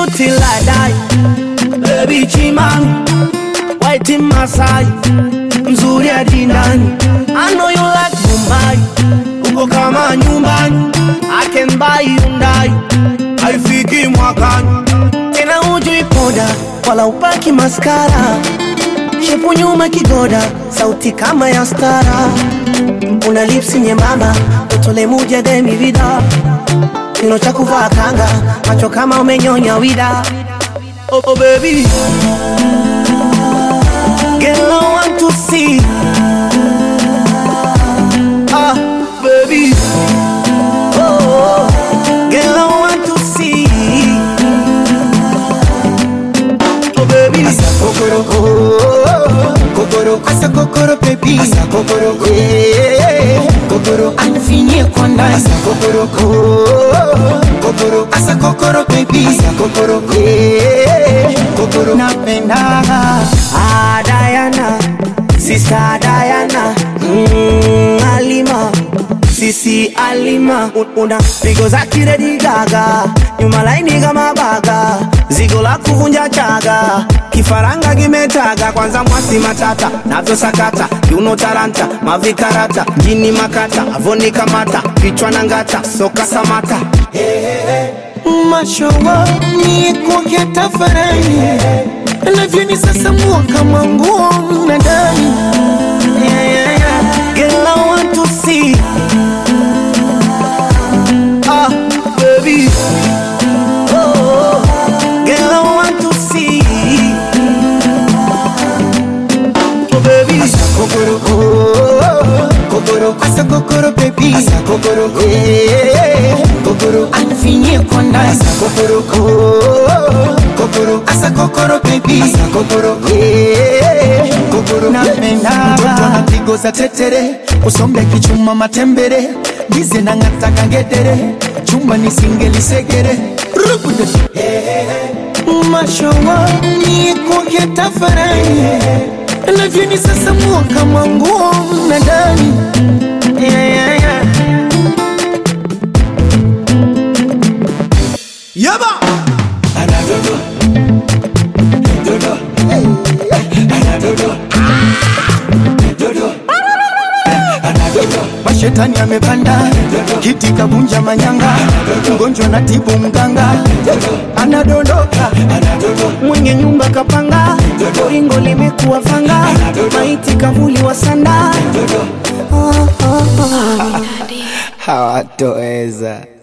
you till I die. Baby Chimami, white in Masai, mzuri hadi ndani. I know you like Mumbai, uko kama nyumbani. I can buy Hyundai, haifiki mwakani. Tena hujui poda, wala upaki maskara. Shepu nyuma kigoda, sauti kama ya stara. Una lipsi nyembamba, utole muja demi vida. Kino cha kuvaa kanga, macho kama umenyonya wida. Oh, oh baby, girl I want to see. Ah, baby, oh, oh, girl I want to see. Oh baby, Asa kokoro oh, kokoro asa kokoro baby asa kokoro eh kokoro anifinyie kwa ndani asa kokoro oh, kokoro asa kokoro baby asa kokoro eh kokoro napenda ah Diana, sister Diana, mm, Alima, sisi Alima, Un- una pigo za kiredi gaga, nyuma laini kama baga, zigo la kuvunja chaga, kifaranga kimetaga, kwanza mwasi matata, navyo sakata, kiuno taranta, mavikarata, jini makata, avoni kamata, kichwa na ngata, soka samata, mashowa ni kuke tafarani navyoni sasa mua kama nguo mnadani yeah, yeah, yeah. Girl, I want to see. Ah, baby. Oh, girl, I want to see. Oh, baby. kokoro oh, kokoro asa kokoro baby asa kokoro eh kokoro anifinyie kwa ndani asa kokoro oh, kokoro asa kokoro baby asa kokoro eh kokoro napenda mtoto anapigo za tetere usombe kichuma matembere bize na ngata kangedere chumba nisingelisekere Rubude. mashowa ni kuke tafarani navyoni sasa mua kama nguo mnadani yeah, yeah, yeah. Yaba. Anadodo. Dodo. Anadodo. Dodo. Anadodo. Mashetani amepanda kiti kabunja manyanga, mgonjwa na tibu mganga, anadondoka Mwenye nyumba kapanga, ringo limekuwa fanga, maiti kavuli wa sanda. Oh, oh, oh. hawatoweza.